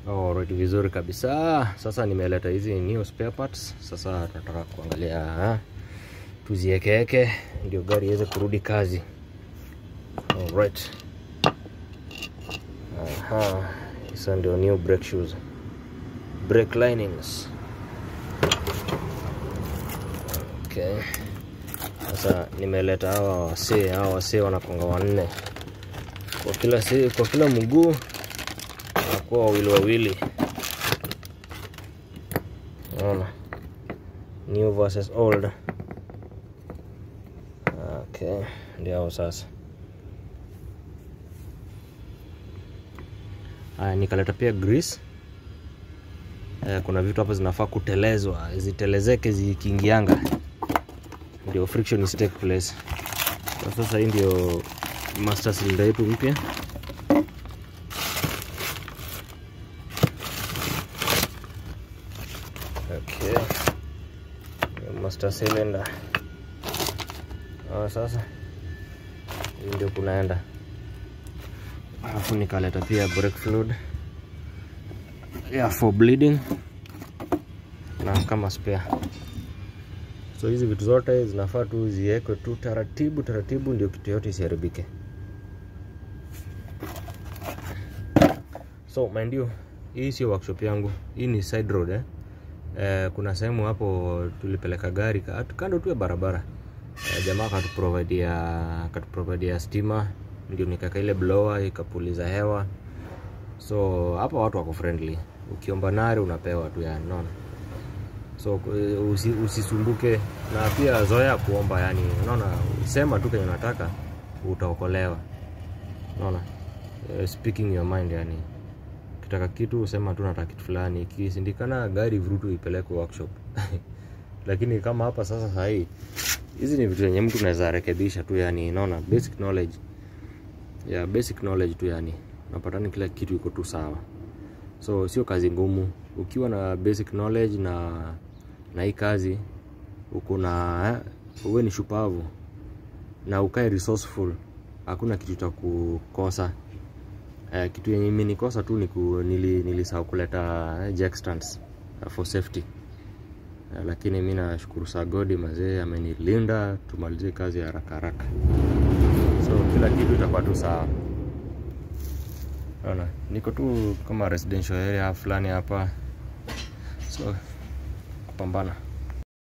Alright, vizuri kabisa. Sasa nimeleta hizi new spare parts. Sasa tunataka kuangalia ha? tuziekeeke ndio gari iweze kurudi kazi. Alright. Aha. Sasa ndio new brake shoes. Brake linings. Okay. Sasa nimeleta hawa wasee, hawa wasee wanakonga wanne kwa kila si, kwa kila mguu wanakuwa wawili wawili. Unaona, new versus old. Okay, ndio hao sasa. Haya, nikaleta pia grease. Eh, kuna vitu hapa zinafaa kutelezwa, zitelezeke zikiingianga, ndio friction is take place. Kwa sasa hii ndio master cylinder yetu mpya. Okay. Master cylinder. Ah, sasa hii ndio kunaenda. Alafu nikaleta pia brake fluid yeah, for bleeding na kama spare. So hizi vitu zote zinafaa tu ziwekwe tu taratibu taratibu, ndio kitu yote isiharibike. So mind you, hii sio workshop yangu, hii ni side road eh. Eh, kuna sehemu hapo tulipeleka gari ka- kando tu ya barabara eh, jamaa akatuprovidia akatuprovidia stima, ndio nikaka ile blower ikapuliza hewa. So hapa watu wako friendly, ukiomba nari unapewa tu yani, unaona so eh, usi, usisumbuke na pia zoea kuomba yani, unaona, sema tu kenye unataka utaokolewa, unaona eh, speaking your mind yani ukitaka kitu sema tu nataka kitu fulani, ikisindikana gari vurutu ipelekwe workshop. Lakini kama hapa sasa sahii, hizi ni vitu zenye mtu unaweza rekebisha tu yani, unaona basic knowledge ya yeah, basic knowledge tu yani, unapatani kila kitu iko tu sawa, so sio kazi ngumu. Ukiwa na basic knowledge na na hii kazi uko na eh, uwe ni shupavu na ukae resourceful, hakuna kitu cha kukosa. Eh, kitu yenye imenikosa tu ni ku, nili, nilisahau kuleta eh, jack stands uh, for safety eh, lakini mi nashukuru Sagodi mazee amenilinda tumalizie kazi haraka haraka, so kila kitu itakuwa tu sawa. Naona niko tu kama residential area fulani hapa, so kupambana